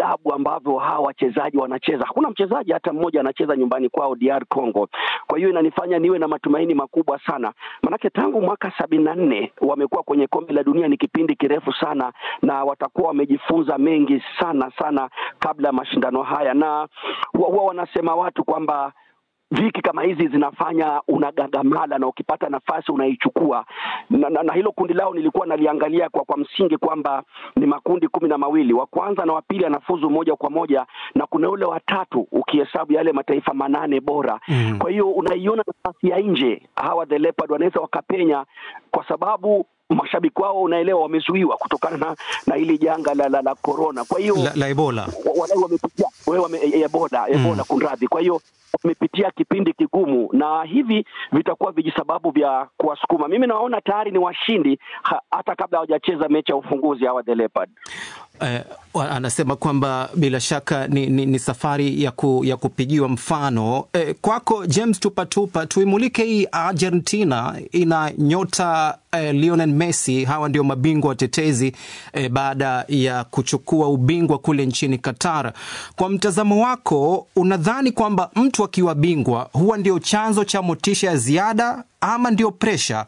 ajabu ambavyo hawa wachezaji wanacheza. Hakuna mchezaji hata mmoja anacheza nyumbani kwao DR Congo. Kwa hiyo inanifanya niwe na matumaini makubwa sana, manake tangu mwaka sabini na nne wamekuwa kwenye kombe la dunia, ni kipindi kirefu sana, na watakuwa wamejifunza mengi sana sana kabla ya mashindano haya, na huwa wanasema watu kwamba viki kama hizi zinafanya unagagamala na ukipata nafasi unaichukua na, na, na hilo kundi lao nilikuwa naliangalia kwa kwa msingi kwamba ni makundi kumi na mawili wa kwanza na wa pili anafuzu moja kwa moja na kuna ule watatu ukihesabu yale mataifa manane bora mm. kwa hiyo unaiona nafasi ya nje hawa the leopard wanaweza wakapenya kwa sababu mashabiki wao unaelewa wamezuiwa kutokana na na hili janga la la, la corona kwa hiyo la, la Ebola wadau wamepitia wewe wame, Ebola Ebola mm. kunradhi kwa hiyo wamepitia kipindi kigumu na hivi vitakuwa vijisababu vya kuwasukuma. Mimi naona tayari ni washindi ha, hata kabla hawajacheza mechi ya ufunguzi hawa the leopard. Eh, anasema kwamba bila shaka ni, ni, ni safari ya, ku, ya kupigiwa mfano. Eh, kwako James Tupatupa, tuimulike hii Argentina ina nyota eh, Lionel Messi. Hawa ndio mabingwa watetezi eh, baada ya kuchukua ubingwa kule nchini Qatar. Kwa mtazamo wako, unadhani kwamba mtu akiwa bingwa huwa ndio chanzo cha motisha ya ziada ama ndio presha?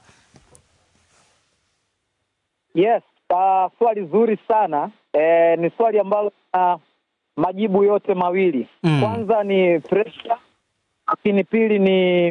Yes, uh, swali zuri sana e, ni swali ambalo na uh, majibu yote mawili mm. Kwanza ni presha, lakini pili ni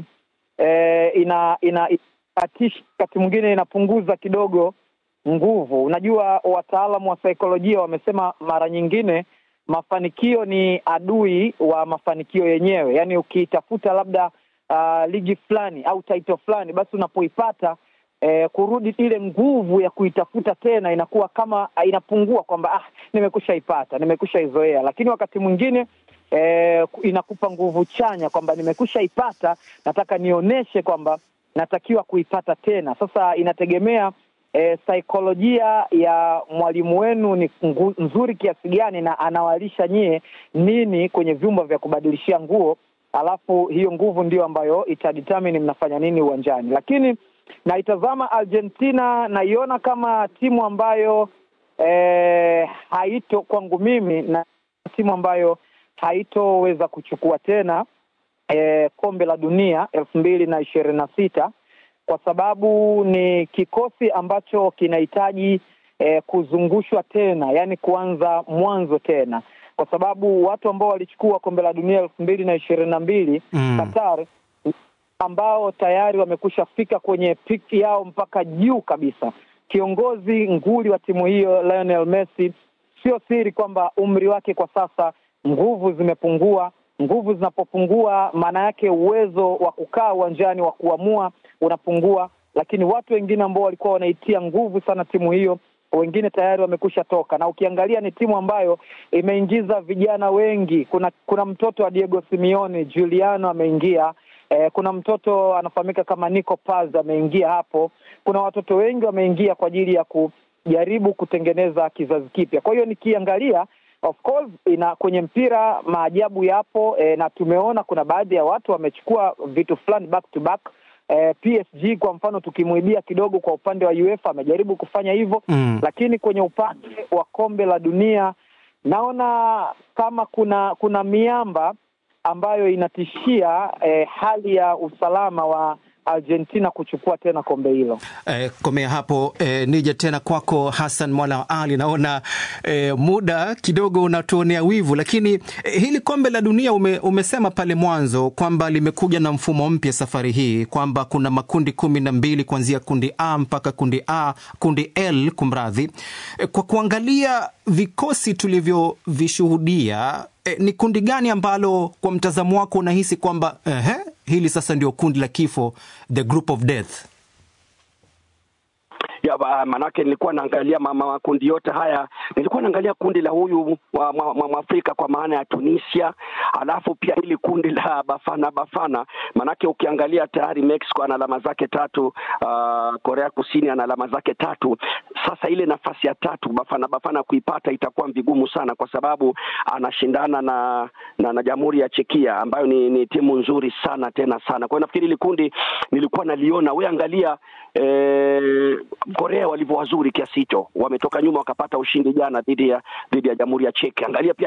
e, ina ina inatisha, wakati mwingine inapunguza kidogo nguvu. Unajua, wataalamu wa saikolojia wamesema mara nyingine mafanikio ni adui wa mafanikio yenyewe. Yaani ukiitafuta labda uh, ligi fulani au title fulani, basi unapoipata eh, kurudi ile nguvu ya kuitafuta tena inakuwa kama inapungua, kwamba ah, nimekusha ipata, nimekusha izoea. Lakini wakati mwingine eh, inakupa nguvu chanya kwamba nimekusha ipata, nataka nionyeshe kwamba natakiwa kuipata tena. Sasa inategemea eh, saikolojia ya mwalimu wenu ni nzuri kiasi gani, na anawalisha nyie nini kwenye vyumba vya kubadilishia nguo, alafu hiyo nguvu ndio ambayo itadetermine mnafanya nini uwanjani, lakini naitazama Argentina, naiona kama timu ambayo eh, haito kwangu mimi na timu ambayo haitoweza kuchukua tena eh, kombe la dunia elfu mbili na ishirini na sita kwa sababu ni kikosi ambacho kinahitaji eh, kuzungushwa tena, yaani kuanza mwanzo tena, kwa sababu watu ambao walichukua kombe la dunia elfu mbili na ishirini na mbili mm. Qatar ambao tayari wamekusha fika kwenye piki yao mpaka juu kabisa. Kiongozi nguli wa timu hiyo Lionel Messi, sio siri kwamba umri wake kwa sasa, nguvu zimepungua. Nguvu zinapopungua, maana yake uwezo wa kukaa uwanjani wa kuamua unapungua. Lakini watu wengine ambao walikuwa wanaitia nguvu sana timu hiyo, wengine tayari wamekusha toka, na ukiangalia ni timu ambayo imeingiza vijana wengi. Kuna kuna mtoto wa Diego Simeone, Juliano ameingia Eh, kuna mtoto anafahamika kama Nico Paz ameingia hapo. Kuna watoto wengi wameingia kwa ajili ya kujaribu kutengeneza kizazi kipya. Kwa hiyo nikiangalia, of course, ina kwenye mpira maajabu yapo, eh, na tumeona kuna baadhi ya watu wamechukua vitu fulani back to back. Eh, PSG kwa mfano tukimwibia kidogo kwa upande wa UEFA amejaribu kufanya hivyo mm. Lakini kwenye upande wa kombe la dunia naona kama kuna kuna miamba ambayo inatishia eh, hali ya usalama wa Argentina kuchukua tena kombe hilo. Eh, komea hapo eh, nije tena kwako Hassan Mwana wa Ali. Naona eh, muda kidogo unatuonea wivu, lakini eh, hili kombe la dunia ume, umesema pale mwanzo kwamba limekuja na mfumo mpya safari hii, kwamba kuna makundi kumi na mbili kuanzia kundi A mpaka kundi A, kundi L kumradhi. Eh, kwa kuangalia vikosi tulivyovishuhudia eh, ni kundi gani ambalo kwa mtazamo wako unahisi kwamba eh, hili sasa ndio kundi la kifo, the group of death? Ya, manake nilikuwa naangalia makundi yote haya, nilikuwa naangalia kundi la huyu wa Mwafrika kwa maana ya Tunisia, alafu pia hili kundi la Bafana Bafana, manake ukiangalia tayari Mexico ana alama zake tatu, uh, Korea Kusini ana alama zake tatu. Sasa ile nafasi ya tatu Bafana Bafana kuipata itakuwa vigumu sana, kwa sababu anashindana na na, na Jamhuri ya Chekia ambayo ni, ni timu nzuri sana tena sana. Kwa hiyo nafikiri hili kundi nilikuwa naliona, we angalia eh, Korea walivyo wazuri kiasi hicho, wametoka nyuma wakapata ushindi jana dhidi ya dhidi ya Jamhuri ya Czech. Angalia pia